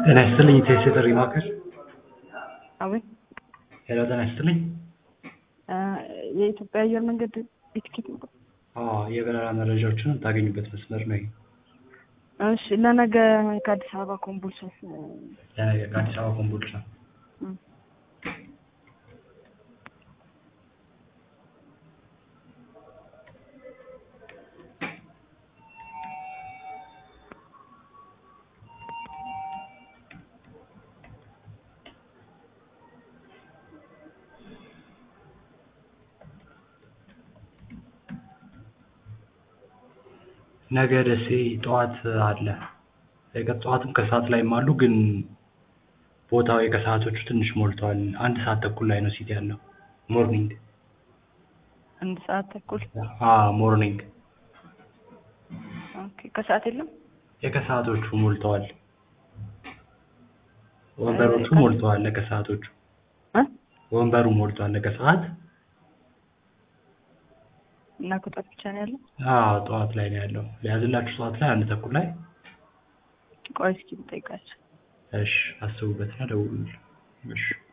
ጤና ይስጥልኝ ኢቴስ የጥሪ ማዕከል አቤት ሄሎ ጤና ይስጥልኝ የኢትዮጵያ አየር መንገድ የትኬት ነው። አዎ የበረራ መረጃዎችን የምታገኙበት መስመር ነው ይሄ እሺ ለነገ ከአዲስ አበባ ኮምቦልቻ ለነገ ከአዲስ አበባ ኮምቦልቻ እም፣ ነገ ደሴ ጠዋት አለ የቀን ጠዋትም ከሰዓት ላይም አሉ ግን ቦታው የከሰዓቶቹ ትንሽ ሞልተዋል አንድ ሰዓት ተኩል ላይ ነው ሲት ያለው ሞርኒንግ አንድ ሰዓት ተኩል አዎ ሞርኒንግ ኦኬ። ከሰዓት የለም የከሰዓቶቹ ሞልተዋል ወንበሮቹ ሞልተዋል ለከሰዓቶቹ እ ወንበሩ ሞልቷል ለከሰዓት እና ከጠዋት ብቻ ነው ያለው። አዎ ጠዋት ላይ ነው ያለው ሊያዝላችሁ ጠዋት ላይ አንድ ተኩል ላይ ቆይ እስኪ ልጠይቃቸው። እሺ አስቡበትና ደውሉልኝ እሺ